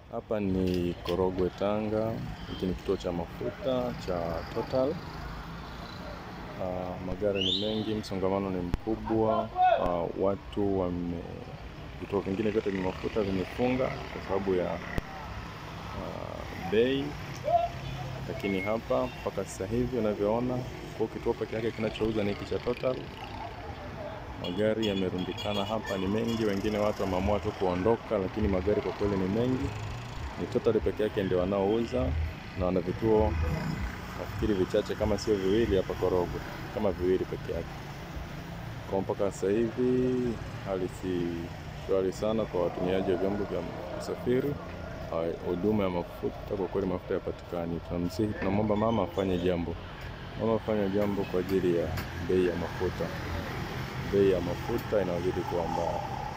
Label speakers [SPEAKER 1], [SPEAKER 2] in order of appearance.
[SPEAKER 1] Hapa ni Korogwe Tanga. Hiki ni kituo cha mafuta cha Total. Uh, magari ni mengi, msongamano ni mkubwa. Uh, watu wame, vituo vingine vyote vya mafuta vimefunga kwa sababu ya uh, bei, lakini hapa mpaka sasa hivi unavyoona, kwa kituo peke yake kinachouza ni hiki cha Total. Magari yamerundikana hapa ni mengi, wengine watu wameamua tu kuondoka, lakini magari kwa kweli ni mengi. Ni Total peke yake ndio wanaouza na wana vituo nafikiri vichache kama sio viwili hapa Korogwe, kama viwili peke yake. Kwa mpaka sasa hivi hali si shwari sana kwa watumiaji wa vyombo vya usafiri. Huduma ya mafuta kwa kweli, mafuta yapatikani. Tunamsihi, tunamwomba mama afanye jambo, mama afanye jambo kwa ajili ya bei ya mafuta. Bei ya mafuta inazidi kuwa mbaya.